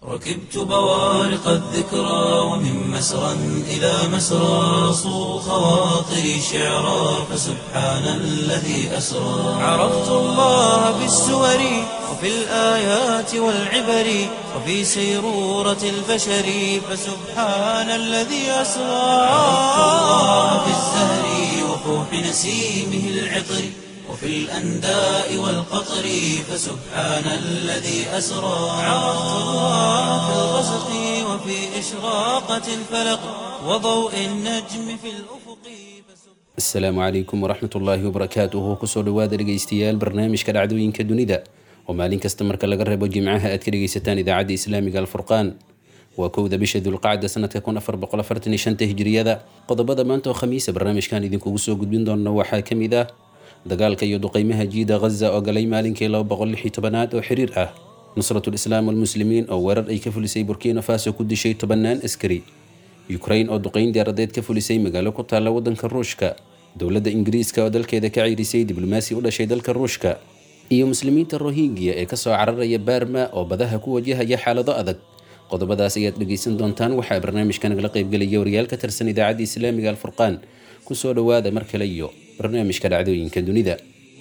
ركبت بوارق الذكرى ومن مسرى إلى مسرى صو خواطري شعرا فسبحان الذي أسرى عرفت الله بالسور وفي الآيات والعبر وفي سيرورة البشر فسبحان الذي أسرى عرفت الله بالزهر وفوح نسيمه العطر وفي الأنداء والقطر فسبحان الذي أسرى عرفت الله في الغسق وفي إشراقة الفلق وضوء النجم في الأفق asalaamu calaykum waraxmat ullaahi wabarakaatuhu kusoo dhawaada dhegeystayaal barnaamijka dhacdooyinka dunida oo maalin kasta marka laga reebo jimcaha aad ka dhegeysataan idaacadda islaamiga alfurqaan waa kowda bisha dulqacda sanadka kun afar boqol afartan iyo shanta hijriyada qodobada maanta oo khamiisa barnaamijkan idinkugu soo gudbin doona waxaa ka mid ah dagaalka iyo duqeymaha jiida ghaza oo galay maalinkii laba boqol lix iyo tobanaad oo xiriir ah nusratu lislaam walmuslimiin oo weerar ay ka fulisay burkina faso ku dishay tobanaan askari ukrain oo duqeyn diyaaradeed ka fulisay magaalo ku taalla waddanka ruushka dowladda ingiriiska oo dalkeeda ka ciirisay diblomaasi u dhashay dalka ruushka iyo muslimiinta rohingya ee kasoo cararaya baarma oo badaha ku wajahaya xaalado adag qodobadaas ayaad dhegeysan doontaan waxaa barnaamijka nagala qaybgelaya wariyaal ka tirsan idaacadda islaamiga alfurqaan kusoo dhawaada mar kale iyo barnaamijka dhacdooyinka dunida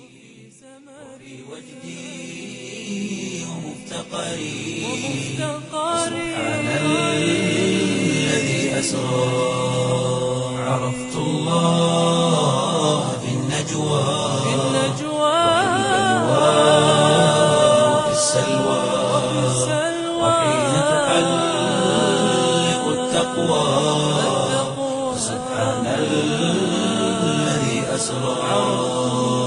الذي أسرى عرفت الله في النجوى وفي السلوى وحين تحلق التقوى سبحان الذي أسرى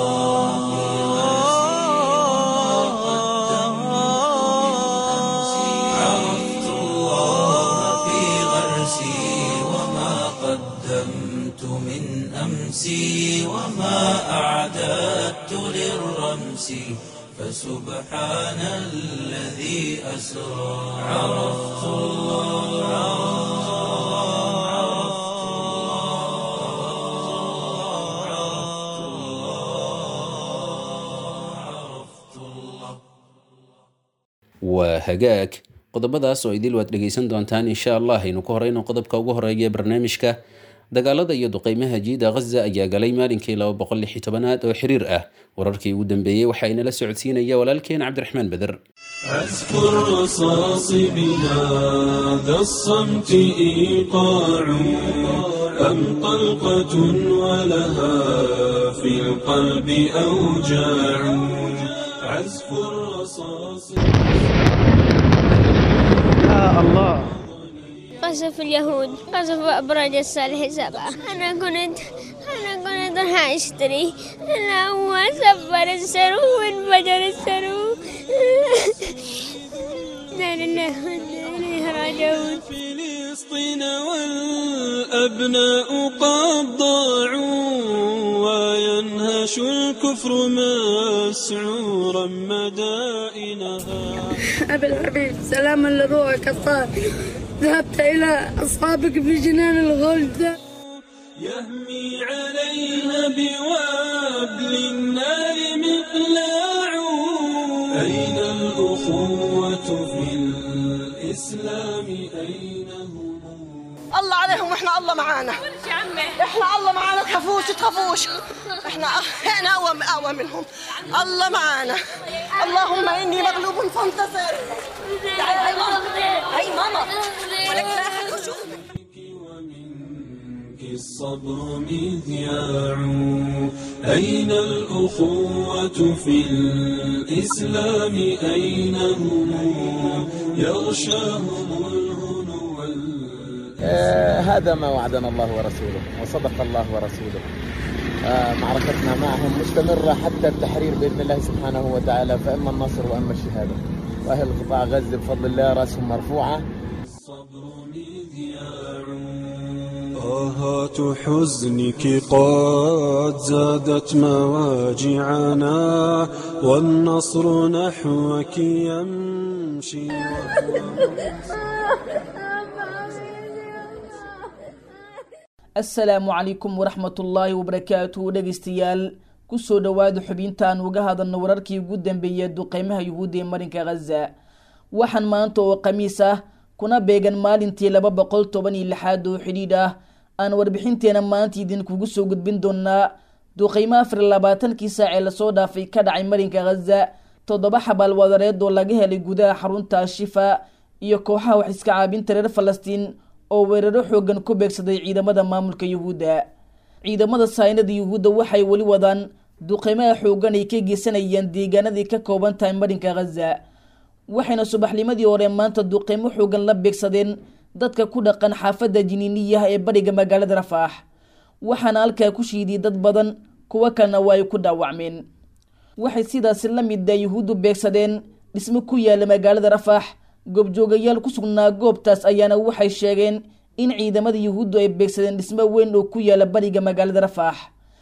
عرفت الله في غرسي وما قدمت من أمسي وما أعددت للرمس فسبحان الذي أسرى عرفت waa hagaag qodobadaas oo idil waad dhegeysan doontaan insha allah aynu ku horeyno qodobka ugu horeeya ee barnaamijka dagaalada iyo duqeymaha jiida ghaza ayaa galay maalinkii laba boqol lix iyo tobanaad oo xiriir ah wararkii ugu dambeeyey waxaa inala socodsiinaya walaalkeen cabdiraxmaan beder عزف الرصاص بهذا الصمت إيقاع أم طلقة ولها في القلب أوجاع عزف الرصاص قصف اليهود قصف أبراج الصالح سبعة أنا كنت أنا كنت راح أشتري أنا هو سفر السرو وانفجر السرو لا لله وإنا إليه راجعون فلسطين والأبناء قد ضاعوا وينهش الكفر مسعورا مدائنها أبي الحبيب سلاما لروحك الطاهر ذهبت إلى أصحابك في جنان الغلد يهمي عليها بوابل النار مقلاع أين الأخوة في الإسلام أين هم الله عليهم واحنا الله معانا احنا الله معانا تخافوش تخافوش احنا احنا اقوى اقوى منهم الله معانا اللهم اني مغلوب فانتصر تعالي هاي ماما هاي ماما ولك لا أحد يشوفك. ومنك الصبر مذياع أين الأخوة في الإسلام أين هم يغشاهم الهنو وال- آه، هذا ما وعدنا الله ورسوله وصدق الله ورسوله آه، معركتنا معهم مستمرة حتى التحرير بإذن الله سبحانه وتعالى فإما النصر وإما الشهادة وأهل قطاع غزة بفضل الله رأسهم مرفوعة الصبر مذياع آهات حزنك قد زادت مواجعنا والنصر نحوك يمشي asalaamu calaykum waraxmatullaahi wabarakaatuhu dhegeystayaal kusoo dhowaada xubintaan uga hadalno wararkii ugu dambeeyay duqeymaha yuhuudda ee marinka khaza waxaan maanta oo khamiis ah kuna beegan maalintii laba boqol toban iyo lixaad oo xidhiidh ah aan warbixinteena maanta idinkugu soo gudbin doonaa duqeymo afar iyo labaatankii saac ee lasoo dhaafay ka dhacay marinka khaza toddoba xabaal wadareed oo laga helay gudaha xarunta ashifa iyo kooxaha wax iska caabinta reer falastiin oo weeraro xoogan ku beegsaday ciidamada maamulka yuhuudda ciidamada saynada yuhuudda waxay weli wadaan duqeymaha xoogan ay ka geysanayaan deegaanadii ka kooban tahay marinka khaza waxayna subaxnimadii hore maanta duqeymo xoogan la beegsadeen dadka ku dhaqan xaafadda jiniiniyaha ee bariga magaalada rafaax waxaana halkaa ku shiiday dad badan kuwo kalena waa ay ku dhaawacmeen waxay sidaasi la mida yuhuuddu beegsadeen dhismo ku yaala magaalada rafaax goobjoogayaal ku sugnaa goobtaas ayaana waxay sheegeen in ciidamada yuhuuddu ay beegsadeen dhismo weyn oo ku yaala bariga magaalada rafaax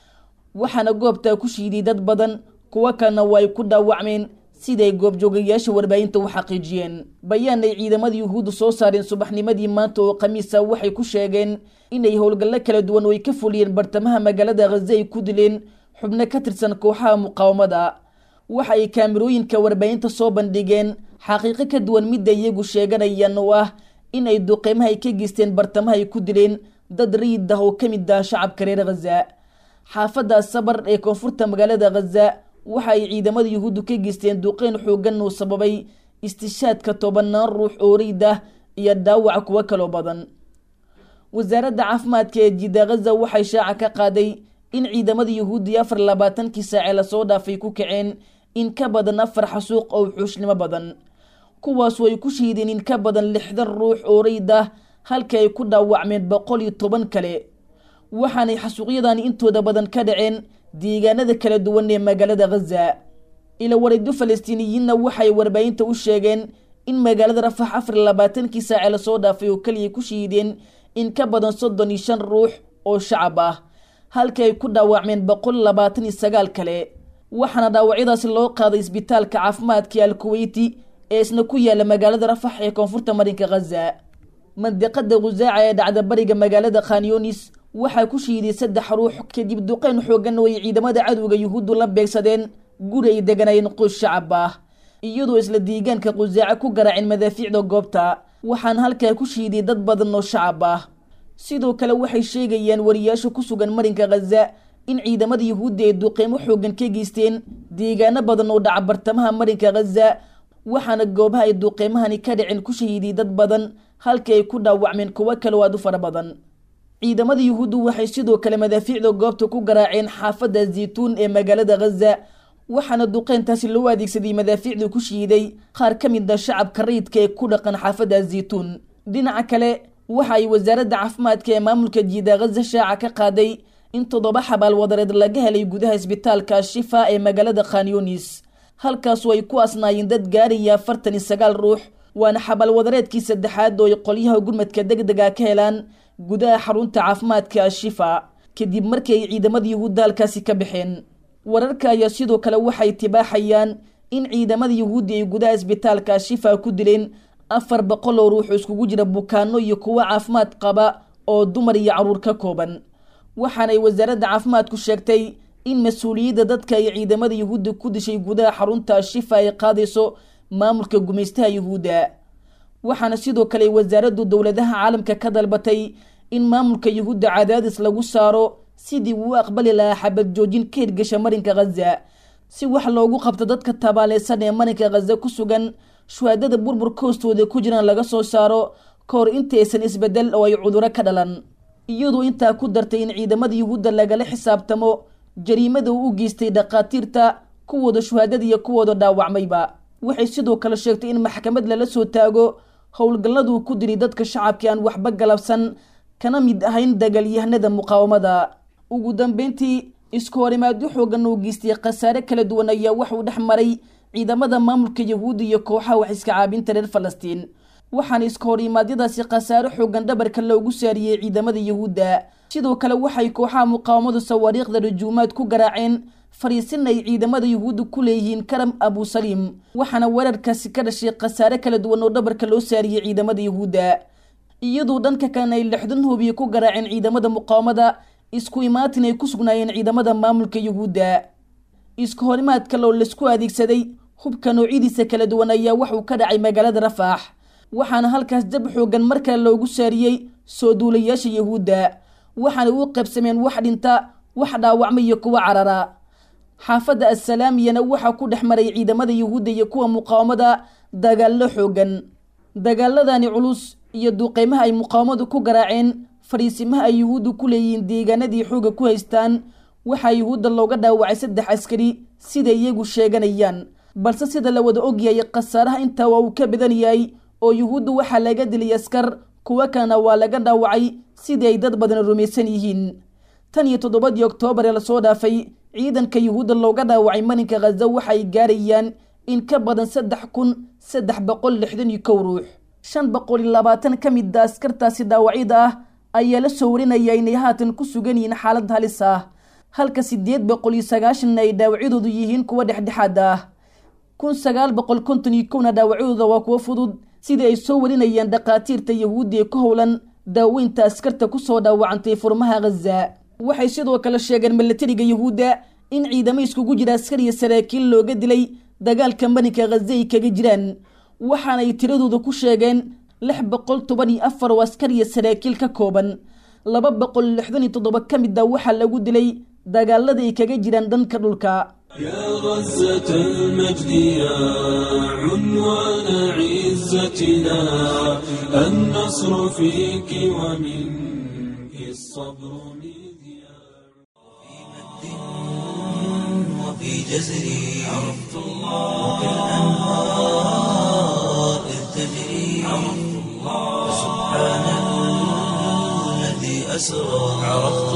waxaana goobtaa ku shiiday dad badan kuwo kalena waa ay ku dhaawacmeen siday goobjoogayaasha warbaahinta u xaqiijiyeen bayaan ay ciidamada yuhuuddu soo saareen subaxnimadii maanta oo khamiisa waxay ku sheegeen inay howlgallo kala duwan oo ay ka fuliyeen bartamaha magaalada khaza ay ku dileen xubno ka tirsan kooxaha muqaawamada waxa ay kaamirooyinka warbaahinta soo bandhigeen xaqiiqo ka duwan midda iyagu sheeganayaan oo ah in ay duqeymaha ay ka geysteen bartamaha ay ku dileen dad riid ah oo ka mid ah shacabka reer khaza xaafadda sabar ee koonfurta magaalada khaza waxa ay ciidamada yuhuuddu ka geysteen duqeyn xoogan uu sababay istishaadka tobanaan ruux oo riid ah iyo dhaawaca kuwo kaloo badan wasaaradda caafimaadka ee jida khaza waxay shaaca ka qaaday in ciidamada yuhuudda afar labaatankii saacee lasoo dhaafay ku kaceen in ka badan afar xasuuq oo xuushnimo badan kuwaasu ay ku shiideen in ka badan lixdan ruux oo riid ah halka ay ku dhaawacmeen boqol iyo toban kale waxaanay xasuuqyadani intooda badan ka dhaceen deegaanada kala duwan ee magaalada khaza ila wareedyo falastiiniyiinna waxay warbaahinta u sheegeen in magaalada rafax afar iyo labaatankii saacee lasoo dhaafay oo keliya ku shiideen in ka badan soddon iyo shan ruux oo shacab ah halka ay ku dhaawacmeen boqol labaatan iyo sagaal kale waxaana dhaawacyadaasi loo qaaday isbitaalka caafimaadka alkuweyti ee isna ku yaala magaalada rafax ee koonfurta marinka khaza mandiqada khusaaca ee dhacda bariga magaalada khanyunis waxaa ku shiiday saddex ruux kadib duqeyn xoogan oo ay ciidamada cadowga yuhuuddu la beegsadeen guri ay deganayeen qoys shacab ah iyadoo isla deegaanka khusaaca ku garaaceen madaafiicda goobta waxaana halkaa ku shiiday dad badan oo shacab ah sidoo kale waxay sheegayaan wariyaasha ku sugan marinka khaza in ciidamada yuhuudda ay duqeymo xoogan ka geysteen deegaano badan oo dhaca bartamaha marinka khaza waxaana goobaha ay duqeymahani ka dhaceen ku shahiiday dad badan halka ay ku dhaawacmeen kuwo kale oo aad u fara badan ciidamada yuhuuddu waxay sidoo kale madaafiicda goobta ku garaaceen xaafadda zaytuun ee magaalada khaza waxaana duqeyntaasi loo adeegsaday madaafiicda ku shiiday qaar ka mid a shacabka rayidka ee ku dhaqan xaafadda zaytuun dhinaca kale waxa ay wasaaradda caafimaadka ee maamulka jiida khaza shaaca ka qaaday in toddoba xabaal wadareed laga helay gudaha isbitaalka shifa ee magaalada khanyunis halkaasoo ay ku asnaayeen dad gaaraya afartan iyo sagaal ruux waana xabaal wadareedkii saddexaad oo ay qolyaha gurmadka deg dega ka helaan gudaha xarunta caafimaadka ashifa kadib markii ay ciidamada yuhuudda halkaasi ka baxeen wararka ayaa sidoo kale waxay tibaaxayaan in ciidamada yuhuuddi ay gudaha isbitaalka ashifa ku dileen afar boqol oo ruux oo iskugu jira bukaano iyo kuwo caafimaad qaba oo dumar iyo carruur ka kooban waxaanay wasaaradda caafimaadku sheegtay in mas-uuliyadda dadka ay ciidamada yuhuudda ku dishay gudaha xarunta ashifa ay qaadayso maamulka gumaystaha yuhuudda waxaana sidoo kale wasaaraddu dowladaha caalamka ka dalbatay in maamulka yuhuudda cadaadis lagu saaro sidii uu aqbali lahaa xabad joojin ka hirgasha marinka khaza si wax loogu qabto dadka tabaaleysan ee marinka khaza ku sugan shuhaadada burburka hoostooda ku jiraan laga soo saaro ka hor intaysan isbedel oo ay cuduro ka dhalan iyadoo intaa ku dartay in ciidamada yuhuudda lagala xisaabtamo jariimada uu u geystay dhakhaatiirta kuwooda shuhaadada iyo kuwooda dhaawacmayba waxay sidoo kale sheegtay in maxkamad lala soo taago howlgalladuu ku diri dadka shacabkii aan waxba galabsan kana mid ahayn dagaalyahanada muqaawamada ugu dambeyntii isku horimaadyo xoogan uu geystay khasaare kala duwan ayaa waxuu dhex maray ciidamada maamulka yahuudda iyo kooxaha wax iska caabinta reer falastiin waxaana iska horimaadyadaasi khasaare xoogan dhabarka loogu saariyey ciidamada yahuudda sidoo kale waxay kooxaha muqaawamadu sawaariikhda rajuumaad ku garaaceen fariisin ay ciidamada yuhuudda ku leeyihiin karam abusaliim waxaana weerarkaasi ka dhashay khasaare kala duwan oo dhabarka loo saariyey ciidamada yuhuudda iyadoo dhanka kalena ay lixdan hubiye ku garaaceen ciidamada muqaawamada isku imaatin ay ku sugnaayeen ciidamada maamulka yuhuudda isku horimaad kale oo laisku adeegsaday hubka noocyadiisa kala duwan ayaa waxuu ka dhacay magaalada rafaax waxaana halkaas jab xoogan mar kale loogu saariyey soo duulayaasha yahuudda waxaana u qaybsameen wax dhinta wax dhaawacma iyo kuwa carara xaafadda assalaamiyana waxaa ku dhex maray ciidamada yuhuudda iyo kuwa muqaawamada dagaallo xoogan dagaaladani culus iyo duqeymaha ay muqaawamadu ku garaaceen fadhiisimaha ay yuhuuddu ku leeyihiin deegaanadii xooga ku haystaan waxaa yuhuudda looga dhaawacay saddex askari siday iyagu sheeganayaan balse sida la wada ogyahay khasaaraha intaa waa uu ka badan yahay oo yuhuuddu waxaa laga dilay askar kuwo kalena waa laga dhaawacay sidii ay dad badan rumaysan yihiin tan iyo toddobadii oktoobar ee lasoo dhaafay ciidanka yuhuudda looga dhaawacay marinka khaza waxa ay gaarayaan in ka badan saddex kun saddex boqol lixdan iyo kow ruux shan boqol iyo labaatan ka mid a askartaasi dhaawacyada ah ayaa la soo warinaya inay haatan ku sugan yihiin xaalad halis ah halka siddeed boqol iyo sagaashanna ay dhaawacyadoodu yihiin kuwa dhexdhexaad ah kun sagaal boqol konton iyo kowna dhaawacyadooda waa kuwo fudud sidii ay soo warinayaan dhakhaatiirta yahuudda ee ku howlan daaweynta askarta kusoo dhaawacantay furmaha khaza waxay sidoo kale sheegeen milatariga yuhuudda in ciidamo iskugu jira askar iyo saraakiil looga dilay dagaalka marinka khaza ay kaga jiraan waxaanay tiradooda ku sheegeen lix boqol toban iyo afar oo askar iyo saraakiil ka kooban laba boqol lixdan iyo toddoba ka mid a waxaa lagu dilay dagaalada ay kaga jiraan dhanka dhulka يا غزة المجد يا عنوان عزتنا النصر فيك ومنك الصبر مذياع وفي جزري عرفت الله وكالأنهار إذ تجري عرفت الله سبحان الذي أسرى عرفت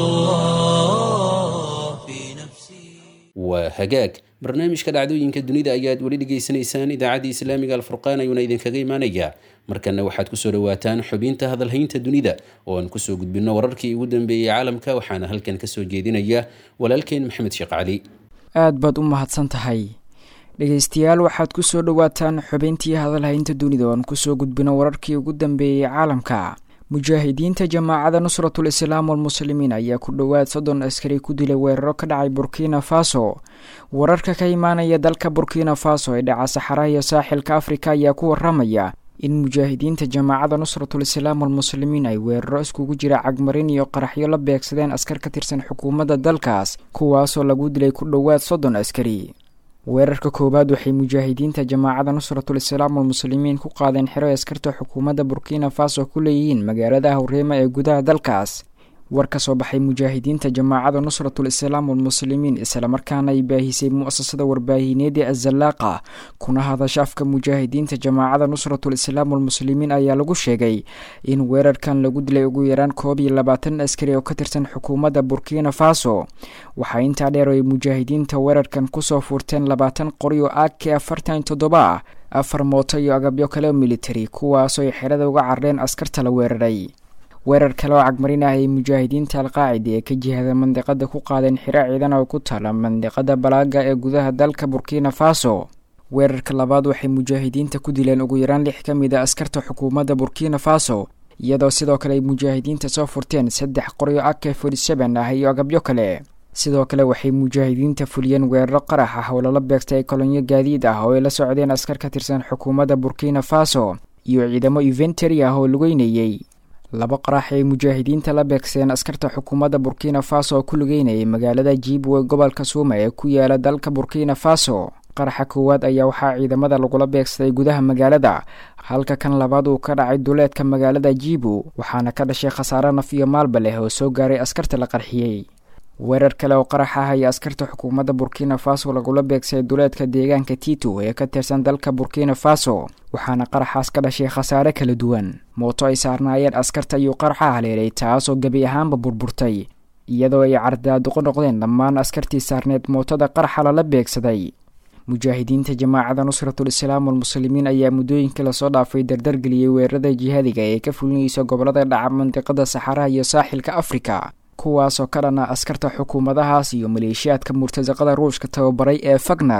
الله في نفسي waa hagaag barnaamijka dhacdooyinka dunida ayaad weli dhegaysanaysaan idaacadda islaamiga alfurqaan ayuuna idinkaga imaanayaa markana waxaad kusoo dhawaataan xubinta hadalhaynta dunida oo aan kusoo gudbino wararkii ugu dambeeyey caalamka waxaana halkan kasoo jeedinaya walaalkeen maxamed sheekh cali aad baad u mahadsan tahay dhegeystayaal waxaad kusoo dhowaataan xubintii hadalhaynta dunida oo aan kusoo gudbino wararkii ugu dambeeyey caalamka mujaahidiinta jamaacada nusratul islaam walmuslimiin ayaa ku dhowaad soddon askari ku dilay weeraro ka dhacay burkina faso wararka ka imaanaya dalka burkina faso ee dhaca saxaraha iyo saaxilka afrika ayaa ku waramaya in mujaahidiinta jamaacada nusratul islaam walmuslimiin ay weeraro iskugu jira cagmarin iyo qaraxyo la beegsadeen askar ka tirsan xukuumadda dalkaas kuwaasoo lagu dilay ku dhowaad soddon askari weerarka koowaad waxay mujaahidiinta jamaacada nusratul islaam walmuslimiin ku qaadeen xero askarta xukuumadda burkina faso ku leeyihiin magaalada hawreema ee gudaha dalkaas war ka soo baxay mujaahidiinta jamaacada nusratul islaam walmuslimiin islamarkaana ay baahisay mu-asasada warbaahineed ee azalaaqa kuna hadasha afka mujaahidiinta jamaacada nusratul islaam walmuslimiin ayaa lagu sheegay in weerarkan lagu dilay ugu yaraan koob iyo labaatan askari oo ka tirsan xukuumadda burkina faso waxaa intaa dheer ay mujaahidiinta weerarkan kusoo furteen labaatan qori oo ak afartan toddoba ah afar mooto iyo agabyo kale oo militari kuwaasoo ay xerada uga carreen askarta la weeraray weerar kale oo cagmarin ah ay mujaahidiinta alqaacida ee ka jihada mandiqada ku qaadeen xiro ciidan oo ku taala mandiqada balaaga ee gudaha dalka burkina faso weerarka labaad waxay mujaahidiinta ku dileen ugu yaraan lix ka mid a askarta xukuumadda burkina faso iyadoo sidoo kale ay mujaahidiinta soo furteen saddex qoryo ak forty seven ah iyo agabyo kale sidoo kale waxay mujaahidiinta fuliyeen weeraro qarax ah oo lala beegtay kolonyo gaadiid ah oo ay la socdeen askar ka tirsan xukuumadda burkina faso iyo ciidamo inventary ah oo lugeynayey laba qarax ay mujaahidiinta la beegseen askarta xukuumadda burkina faso oo ku lugeynayay magaalada jiibwe gobolka suuma ee ku yaala dalka burkina faso qaraxa koowaad ayaa waxaa ciidamada lagula beegsaday gudaha magaalada halka kan labaad uu ka dhacay duleedka magaalada jiibu waxaana ka dhashay khasaare naf iyo maalba leh oo soo gaaray askarta la qarxiyey weerar kale oo qarax ah ayaa askarta xukuumadda burkina faso lagula beegsaday duleedka deegaanka tito ee ka tirsan dalka burkina faso waxaana qaraxaas ka dhashay khasaare kala duwan mooto ay saarnaayeen askarta ayuu qaraxa haleelay taasoo gebi ahaanba burburtay iyadoo ay cardaaduqo noqdeen dhammaan askartii saarneed mootada qaraxa lala beegsaday mujaahidiinta jamaacada nusratul islaam walmuslimiin ayaa muddooyinkii lasoo dhaafay dardargeliyey weerarada jihaadiga ee ka fulinaysa gobolada dhaca mandiqada saxaraha iyo saaxilka afrika kuwaasoo ka dhana askarta xukuumadahaas iyo maleeshiyaadka murtasaqada ruushka tababaray ee fagner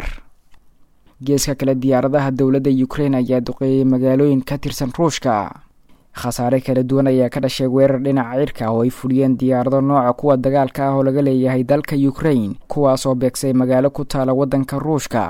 geeska kale diyaaradaha dowladda ukrein ayaa duqeeyey magaalooyin ka tirsan ruushka khasaare kala duwan ayaa ka dhashay weerar dhinaca cirka oo ay fuliyeen diyaarado nooca kuwa dagaalka ah oo laga leeyahay dalka ukrain kuwaasoo beegsay magaalo ku taala waddanka ruushka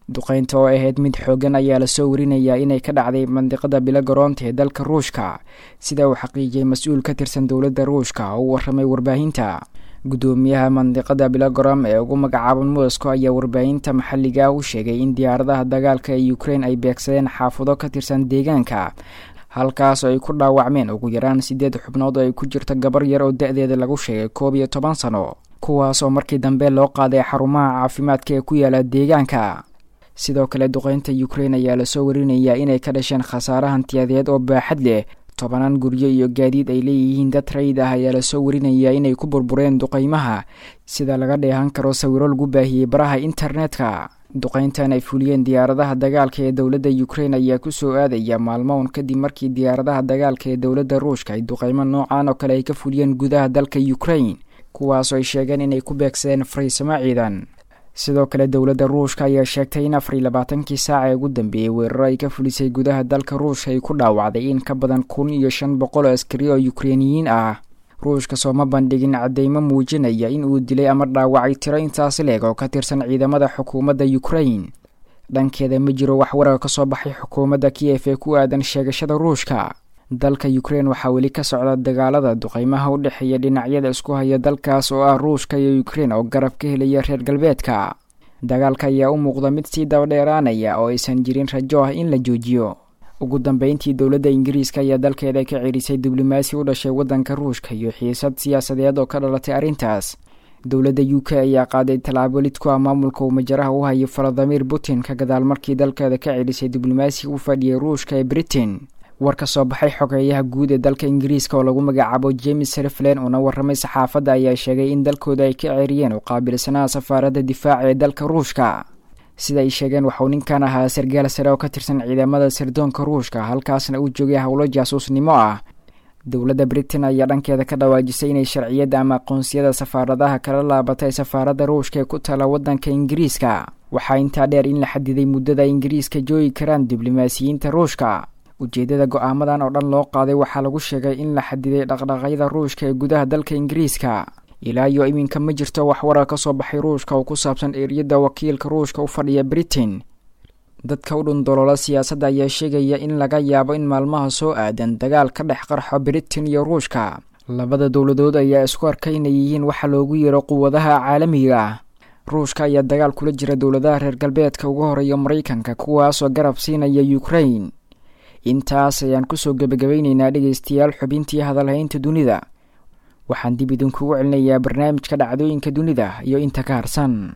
duqeynta oo ahayd mid xoogan ayaa lasoo warinayaa inay ka dhacday mandiqada bilogaroonta ee dalka ruushka sida uu xaqiijiyey mas-uul ka tirsan dowladda ruushka oo u warramay warbaahinta guddoomiyaha mandiqada bilogorom ee ugu magacaaban moscow ayaa warbaahinta maxalliga u sheegay in diyaaradaha dagaalka ee ukrein ay beegsadeen xaafudo ka tirsan deegaanka halkaas oo ay ku dhaawacmeen ugu yaraan siddeed xubnood oo ay ku jirto gabar yar oo da-deeda lagu sheegay koob iyo toban sano kuwaas oo markii dambe loo qaaday xarumaha caafimaadka ee ku yaala deegaanka sidoo kale duqeynta ukrein ayaa lasoo warinayaa inay ka dhasheen khasaare hantiyadeed oo baaxad leh tobanaan guryo iyo gaadiid ay leeyihiin dad rayid ah ayaa lasoo warinayaa inay ku burbureen duqeymaha sida laga dheehan karo sawiro lagu baahiyey baraha internetka duqeyntan ay fuliyeen diyaaradaha dagaalka ee dowladda ukrein ayaa kusoo aadaya maalmo un kadib markii diyaaradaha dagaalka ee dowladda ruushka ay duqeymo noocan oo kale ay ka fuliyeen gudaha dalka ukrein kuwaasoo ay sheegeen inay ku beegsadeen fariisamo ciidan sidoo kale dowladda ruushka ayaa sheegtay in afar iyo labaatankii saaca ee ugu dambeeyey weeraro ay ka fulisay gudaha dalka ruushka ay ku dhaawacday in ka badan kun iyo shan boqol oo askari oo ukreiniyiin ah ruushka sooma bandhigin cadeymo muujinaya in uu dilay ama dhaawacay tiro intaasi leeg oo ka tirsan ciidamada xukuumadda ukrein dhankeeda ma jiro wax warar ka soo baxay xukuumadda kiyef ee ku aadan sheegashada ruushka dalka ukrein waxaa weli ka socda dagaalada duqeymaha u dhexeeya dhinacyada isku haya dalkaas oo ah ruushka iyo ukrein oo garab ka helaya reer galbeedka dagaalka ayaa u muuqda mid sii dabadheeraanaya oo aysan jirin rajo ah in la joojiyo ugu dambeyntii dowladda ingiriiska ayaa dalkeeda ka cerisay diblomaasi u dhashay waddanka ruushka iyo xiisad siyaasadeed oo ka dhalatay arrintaas dowladda u k ayaa qaaday tallaabo lid ku ah maamulka uu majaraha u hayo valadimir putin ka gadaal markii dalkeeda ka celisay diblomaasi u fadhiyay ruushka ee britain war ka soo baxay xogeeyaha guud ee dalka ingiriiska oo lagu magacaabo james reflen uuna warramay saxaafadda ayaa sheegay in dalkooda ay ka ceeriyeen u qaabilsanaha safaaradda difaaca ee dalka ruushka sida ay sheegeen waxauu ninkan ahaa sargaal sare oo ka tirsan ciidamada sirdoonka ruushka halkaasna uu joogay howlo jaasuusnimo ah dowladda britain ayaa dhankeeda ka dhawaajisay inay sharciyadda ama aqoonsiyada safaaradaha kala laabatay safaaradda ruushka ee ku tala waddanka ingiriiska waxaa intaa dheer in la xadiday muddada ingiriiska joogi karaan diblomaasiyiinta ruushka ujeeddada go-aamadan oo dhan loo qaaday waxaa lagu sheegay in la xadiday dhaqdhaqaaqyada ruushka ee gudaha dalka ingiriiska ilaa iyo iminka ma jirto wax warar ka soo baxay ruushka oo ku saabsan eeriyadda wakiilka ruushka u fadhiya britain dadka u dhundoloola siyaasadda ayaa sheegaya in laga yaabo in maalmaha soo aadan dagaal ka dhex qarxo britain iyo ruushka labada dowladood ayaa isku arkay inay yihiin waxa loogu yeero quwadaha caalamiga ah ruushka ayaa dagaal kula jira dowladaha reer galbeedka uga horeeya maraykanka kuwaasoo garab siinaya ukrain intaas ayaan kusoo gebagabayneynaa dhegaystayaal xubintii hadalhaynta dunida waxaan dib idinkugu celinayaa barnaamijka dhacdooyinka dunida iyo inta ka harsan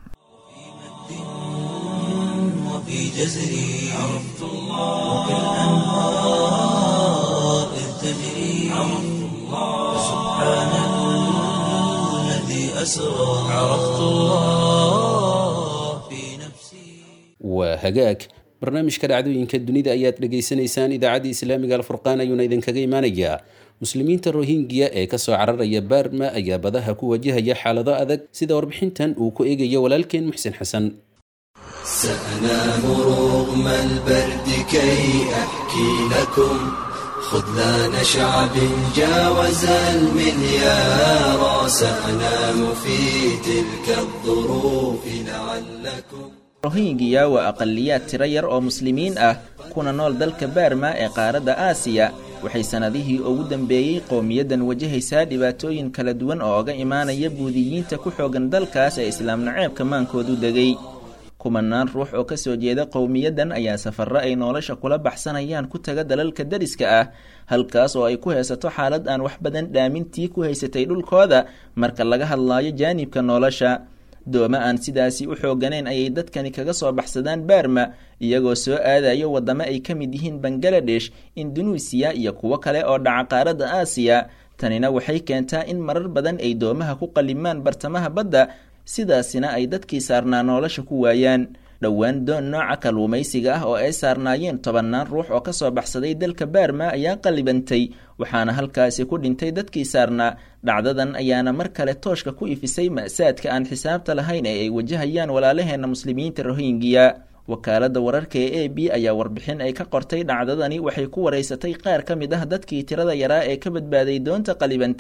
وفي جزري عرفت الله وكالأنهار إذ تجري عرفت الله سبحان الذي أسرى عرفت الله في نفسي waa hagaag barnaamijka dhacdooyinka dunida ayaad dhegaysanaysaan idaacadda islaamiga alfurqaan ayuuna idinkaga imaanayaa muslimiinta rohingya ee kasoo cararaya baarma ayaa badaha ku wajahaya xaalado adag sida warbixintan uu ku eegayo walaalkeen muxsin xasan سأنام رغم البرد كي أحكي لكم خذلان شعب جاوز المليار سأنام في تلك الظروف لعلكم rohingya waa aqaliyaad tiro yar oo muslimiin ah kuna nool dalka baarma ee qaaradda aasiya waxay sannadihii ugu dambeeyey qowmiyaddan wajahaysaa dhibaatooyin kala duwan oo oga imaanaya buudiyiinta ku xoogan dalkaas ee islaam naceebka maankoodu degay kumanaan ruux oo ka soo jeeda qowmiyaddan ayaa safarro ay nolosha kula baxsanayaan ku taga dalalka dariska ah halkaas oo ay ku haysato xaalad aan wax badan dhaamintii ku haysatay dhulkooda marka laga hadlaayo jaanibka nolosha dooma aan sidaasi u xooganayn ayay dadkani kaga soo baxsadaan baarma iyagoo soo aadayo waddamo ay ka mid yihiin bangaladesh indunuisiya iyo kuwo kale oo dhaca qaaradda aasiya tanina waxay keentaa in marar badan ay doomaha ku qalimaan bartamaha badda sidaasina ay dadkii saarnaa nolosha ku waayaan dhowaan doon nooca kalluumaysiga ah oo ay saarnaayeen tobannaan ruux oo ka soo baxsaday dalka baarma ayaa qallibantay waxaana halkaasi ku dhintay dadkii saarnaa dhacdadan ayaana mar kale tooshka ku ifisay ma'saadka aan xisaabta lahayn ee ay wajahayaan walaalaheenna muslimiinta rohingya wakaaladda wararka ee a b ayaa warbixin ay ka qortay dhacdadani waxay ku waraysatay qaar ka mid ah dadkii tirada yaraa ee ka badbaaday doonta qalibantay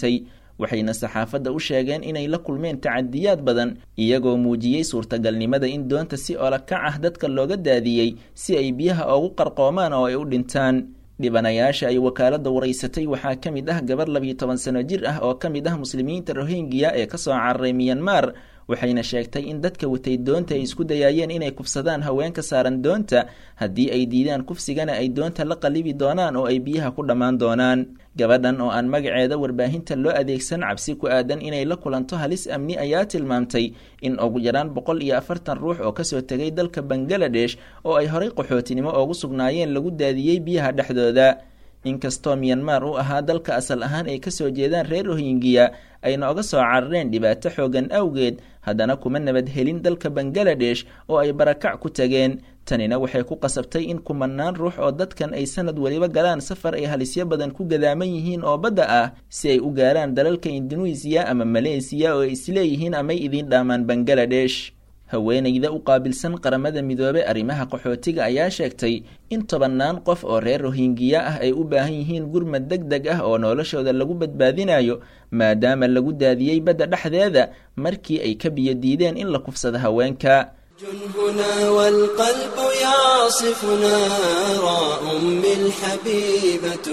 waxayna saxaafadda u sheegeen inay la kulmeen tacadiyaad badan iyagoo muujiyey suurtagalnimada in doonta si olakac ah dadka looga daadiyey si ay biyaha oogu qarqoomaan oo ay u dhintaan dhibanayaasha ay wakaaladda waraysatay waxaa ka mid ah gabar labiyo toban sano jir ah oo ka mid ah muslimiinta rohingya ee kasoo cararay miyanmar waxayna sheegtay in dadka watay doonta ay isku dayaayeen inay kufsadaan haweenka saaran doonta haddii ay diidaan kufsigana ay doonta la qalibi doonaan oo ay biyaha ku dhammaan doonaan gabadhan oo aan magaceeda warbaahinta loo adeegsan cabsi ku aadan inay la kulanto halis amni ayaa tilmaamtay in ugu yaraan boqol iyo afartan ruux oo kasoo tegay dalka bangaladesh oo ay horay qaxootinimo oogu sugnaayeen lagu daadiyey biyaha dhexdooda inkastoo miyanmar u ahaa dalka asal ahaan ay kasoo jeedaan reer rohingya ayna oga soo carareen dhibaato xoogan awgeed haddana kuma nabad helin dalka bangaladesh oo ay barakac ku tageen tanina waxay ku qasabtay in kumanaan ruux oo dadkan ay sanad weliba galaan safar ay halisyo badan ku gadaaman yihiin oo badda ah si ay u gaaraan dalalka induneisiya ama maleysiya oo ay isleeyihiin amay idiin dhaamaan bangaladesh haweenayda u qaabilsan qaramada midoobe arrimaha qaxootiga ayaa sheegtay in tobannaan qof oo reer rohingya ah ay u baahan yihiin gurmad deg deg ah oo noloshooda lagu badbaadinayo maadaama lagu daadiyey badda dhexdeeda markii ay ka biyo diideen in la kufsado haweenka هنا والقلب يعصف نارا أمي الحبيبة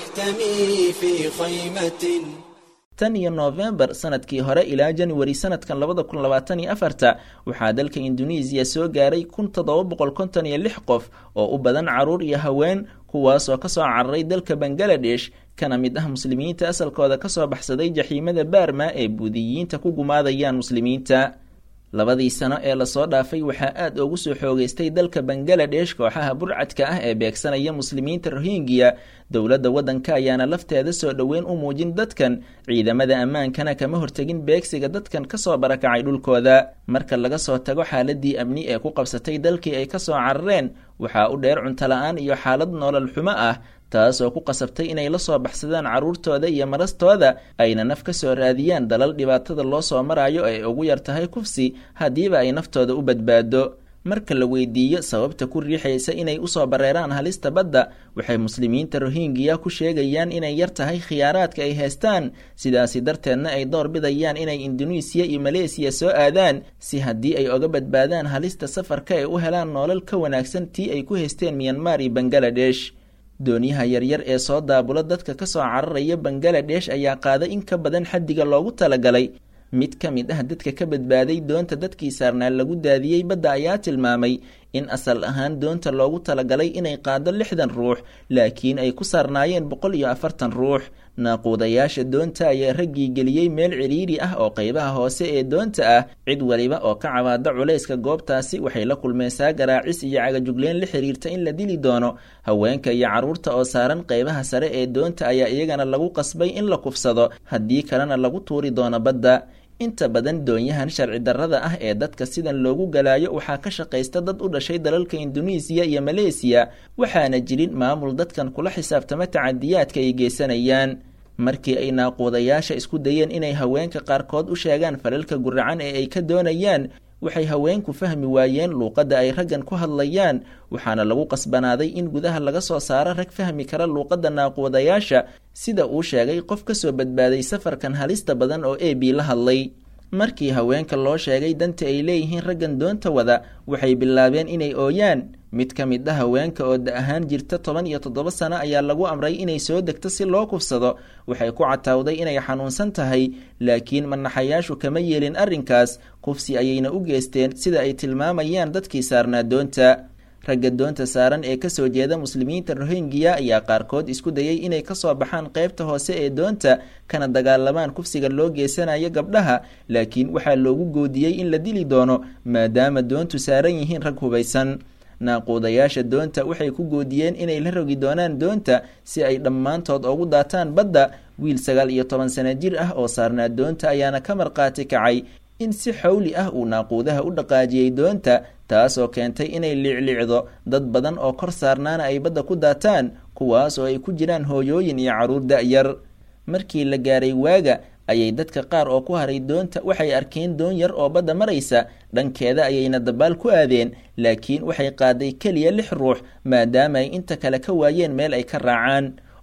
تحتمي في خيمة tan iyo noofembar sanadkii hore ilaa januari sanadkan labada kun labaatan iyo afarta waxaa dalka induneisiya soo gaaray kun toddoba boqol konton iyo lix qof oo u badan caruur iyo haween kuwaasoo kasoo cararay dalka bangaladesh kana mid ah muslimiinta asalkooda kasoo baxsaday jaxiimada baarma ee buudiyiinta ku gumaadayaan muslimiinta labadii sano ee lasoo dhaafay waxaa aad ugu soo xoogeystay dalka bangaladesh kooxaha burcadka ah ee beegsanaya muslimiinta rohingya dowladda waddanka ayaana lafteeda soo dhoweyn u muujin dadkan ciidamada ammaankana kama hortegin beegsiga dadkan kasoo barakacay dhulkooda marka laga soo tago xaaladii amni ee ku qabsatay dalkii ay kasoo carareen waxaa u dheer cuntola-aan iyo xaalad noolal xumo ah taasoo ku qasabtay inay la soo baxsadaan carruurtooda iyo marastooda ayna naf ka soo raadiyaan dalal dhibaatada loo soo marayo ay ugu yar tahay kufsi haddiiba ay naftooda u badbaado marka la weydiiyo sababta ku riixaysa inay usoo bareeraan halista badda waxay muslimiinta rohingya ku sheegayaan inay yar tahay khiyaaraadka ay haystaan sidaasi darteedna ay door bidayaan inay induneisiya iyo maleesiya soo aadaan si haddii ay oga badbaadaan halista safarka ay u helaan noolal ka wanaagsan tii ay ku haysteen miyanmar iyo bangaladesh doonyaha yaryar ee soo daabula dadka kasoo cararaya bangaladesh ayaa qaaday in ka badan xaddiga loogu talagalay mid ka mid ah dadka ka badbaaday doonta dadkii saarnaa lagu daadiyey badda ayaa tilmaamay in asal ahaan doonta loogu talagalay inay qaado lixdan ruux laakiin ay ku saarnaayeen boqol iyo afartan ruux naaquudayaasha doonta ayaa raggii geliyey meel cidhiiri ah oo qaybaha hoose ee doonta ah cid waliba oo ka cabaada culayska goobtaasi waxay la kulmeysaa garaacis iyo cagajugleen la xiriirta in la dili doono haweenka iyo carruurta oo saaran qaybaha sare ee doonta ayaa iyagana lagu qasbay in la kufsado haddii kalena lagu tuuri doono badda inta badan doonyahan sharci darrada ah ee dadka sidan loogu galaayo waxaa ka shaqaysta dad u dhashay dalalka induneisiya iyo maleesiya waxaana jirin maamul dadkan kula xisaabtama tacadiyaadka ay geysanayaan markii ay naaquudayaasha isku dayeen inay haweenka qaarkood u sheegaan falalka guracan ee ay ka doonayaan waxay haweenku fahmi waayeen luuqadda ay raggan ku hadlayaan waxaana lagu qasbanaaday in gudaha laga soo saaro rag fahmi kara luuqadda naaquudayaasha sida uu sheegay qof ka soo badbaaday safarkan halista badan oo e b la hadlay markii haweenka loo sheegay danta ay leeyihiin raggan doonta wada waxay bilaabeen inay ooyaan mid ka mid a haweenka oo da ahaan jirta toban iyo toddoba sano ayaa lagu amray inay soo degto si loo kufsado waxay ku catawday inay xanuunsan tahay laakiin manaxayaashu kama yeelin arrinkaas kufsi ayayna u geysteen sida ay tilmaamayaan dadkii saarnaa doonta ragga doonta saaran ee kasoo jeeda muslimiinta rohingya ayaa qaarkood isku dayay inay kasoo baxaan qaybta hoose ee doonta kana dagaalamaan kufsiga loo geysanayo gabdhaha laakiin waxaa loogu goodiyey in la dili doono maadaama doontu saaran yihiin rag hubaysan naaquudayaasha doonta waxay ku goodiyeen inay la rogi doonaan doonta si ay dhammaantood ugu daataan badda wiil sagaal iyo toban sano jir ah oo saarnaa doonta ayaana ka marqaati kacay in si xawli ah uu naaquudaha u dhaqaajiyey doonta taasoo keentay inay liicliicdo dad badan oo kor saarnaana ay badda ku daataan kuwaas oo ay ku jiraan hooyooyin iyo carruur da-yar markii la gaaray waaga ayay dadka qaar oo ku haray doonta waxay arkeen doon yar oo badda maraysa dhankeeda ayayna dabaal ku aadeen laakiin waxay qaaday keliya lix ruux maadaama ay inta kale ka waayeen meel ay ka raacaan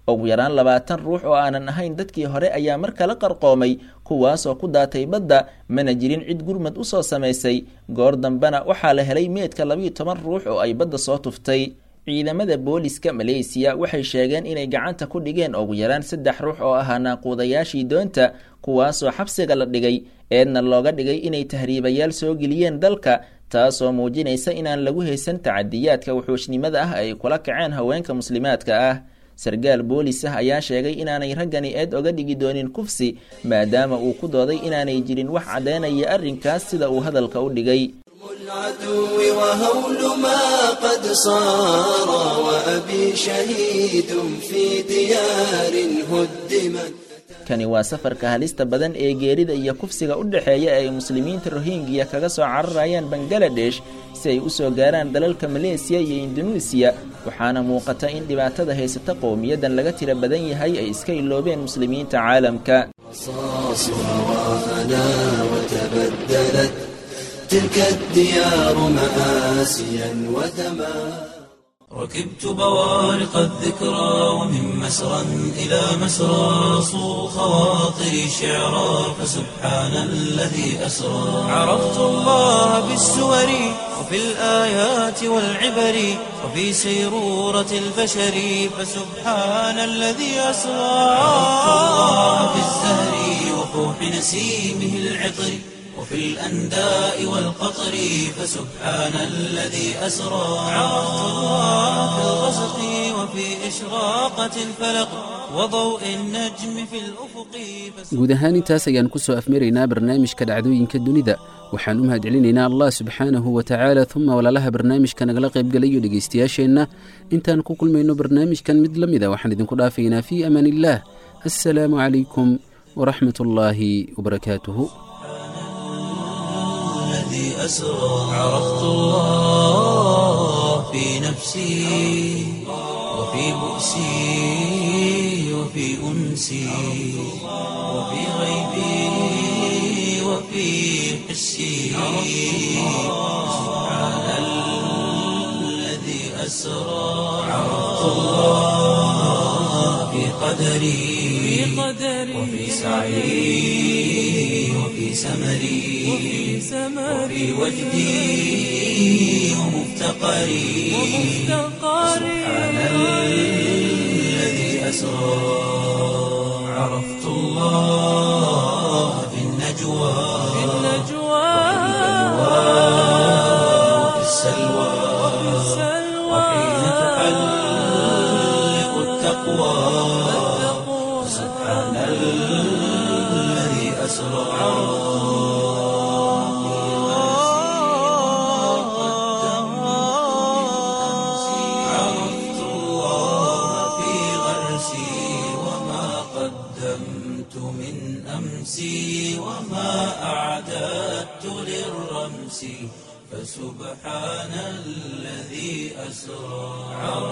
ugu yaraan labaatan ruux oo aanan ahayn dadkii hore ayaa mar kale qarqoomay kuwaasoo ku daatay badda mana jirin cid gurmad u soo samaysay goor dambena waxaa la helay meedka labiiyo toban ruux oo ay badda soo tuftay ciidamada booliska maleysiya waxay sheegeen inay gacanta ku dhigeen ugu yaraan saddex ruux oo ahaa naaquudayaashii doonta kuwaasoo xabsiga la dhigay eedna looga dhigay inay tahriibayaal soo geliyeen dalka taasoo muujinaysa inaan lagu haysan tacadiyaadka wuxuushnimada ah ay kula kaceen haweenka muslimaadka ah sargaal boolis ah ayaa sheegay inaanay raggani eed oga dhigi doonin kufsi maadaama uu ku dooday inaanay jirin wax caddaynaya arrinkaas sida uu hadalka u dhigay العدو وهول ما قد صار وأبي شهيد في ديار هدمت kani waa safarka halista badan ee geerida iyo kufsiga u dhexeeya ee ay muslimiinta rohingya kaga soo cararayaan bangaladesh si ay u soo gaaraan dalalka maleesiya iyo indunuisiya waxaana muuqata in dhibaatada haysata qowmiyadan laga tira badan yahay ay iska iloobeen muslimiinta caalamka رصاص هوانا وتبدلت تلك الديار مآسيا ودما ركبت بوارق الذكرى ومن مسرى إلى مسرى صو خواطري شعرا فسبحان الذي أسرى عرفت الله بالسور وفي الآيات والعبر وفي سيرورة البشر فسبحان الذي أسرى عرفت الله بالزهر وفوح نسيمه العطر وفي الأنداء والقطر فسبحان الذي أسرى عرفت الله في الغسق وفي إشراقة الفلق وضوء النجم في الأفق guud ahaan intaas ayaan ku soo afmaraynaa barnaamijka dhacdooyinka dunida waxaan u mahadcelinaynaa allah subxaanahu wa tacaala uma walaalaha barnaamijka nagala qaybgalayo dhegaystayaasheenna intaan ku kulmayno barnaamijkan mid la mida waxaan idinku dhaafaynaa fii amaan illaah assalaamu calaykum waraxmat ullaahi wabarakaatuhu الذي أسرى عرفت الله في نفسي وفي بؤسي وفي أنسي وفي غيبي وفي حسي سبحان الذي أسرى عرفت الله في قدري وفي سعي وفي سمري وفي وجدي ومفتقري سبحان الذي أسرى عرفت الله في النجوى وفي السلوى وحين تحلق التقوى سبحان الذي أسرى عرفت الله في غرسي وما قدمت من أمسي وما أعددت للرمس فسبحان الذي أسرى عرفت